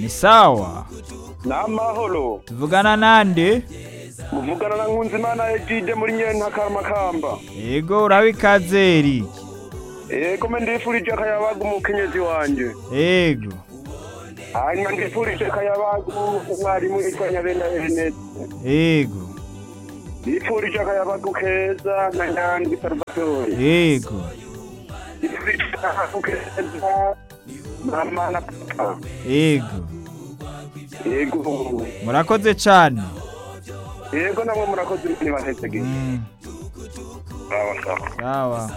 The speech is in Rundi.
ni sawa n'amahoro tuvugana nande muvugana na nkunzimana egide muri nyentakaramakamba yego urabikaze Eric ego me ndifurije akayabaga umukenyezi wanje yego hanyuma ndifurije akayabaga umwarimu yitwa nyabenda ernest yego ndifurije akayabaga keza na nyandwi salvatore yego ndifurije akayabaga keza mama na papa yego ego murakoze cyane ego namwe murakoze ibintu bahesegeye Mm, sawa sawa sawa